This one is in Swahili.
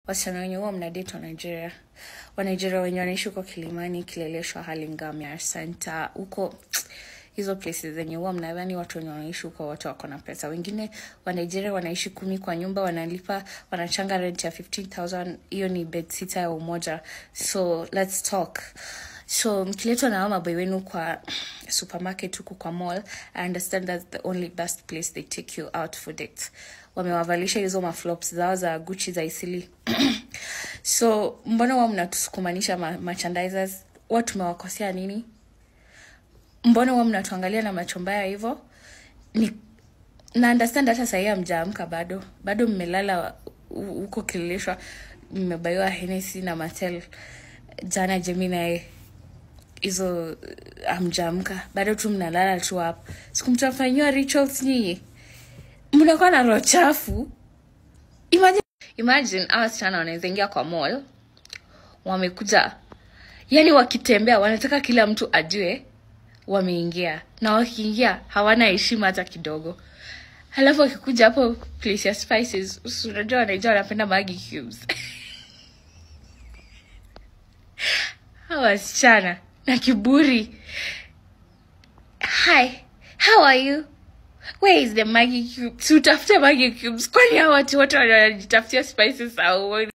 wasichana wenye huwa mnadate wa nigeria wanigeria wenye wanaishi huko kilimani kileleshwa halingamia santa huko hizo places zenye huwa mnadhani watu wenye wanaishi huko wote wako na pesa wengine wa nigeria wanaishi kumi kwa nyumba wanalipa wanachanga rent ya 15000 hiyo ni bed sita ya umoja so let's talk so mkiletwa na hao maboi wenu kwa supermarket huku kwa mall i understand that's the only best place they take you out for date wamewavalisha hizo maflops zao za guchi za isili so mbona wa mnatusukumanisha ma merchandisers wa tumewakosea nini mbona wa mnatuangalia na macho mbaya hivyo ni na understand hata sahii amjaamka bado bado mmelala hu- huko kililishwa mmebaiwa henesi na matel jana jemi naye hizo amjaamka bado tu mnalala tu hapo siku mtafanyiwa rituals nyinyi mnakuwa na roho chafu imagine, imagine hawa wasichana wanaweza ingia kwa mall wamekuja yani wakitembea wanataka kila mtu ajue wameingia na wakiingia hawana heshima hata kidogo halafu wakikuja hapo place ya spices usi- unajua wanaijua wanapenda magi cubes hawa wasichana na kiburi hi how are you where is the maggie cube si utafute maggie cubes kwani hawa watu wote wanajitafutia spices au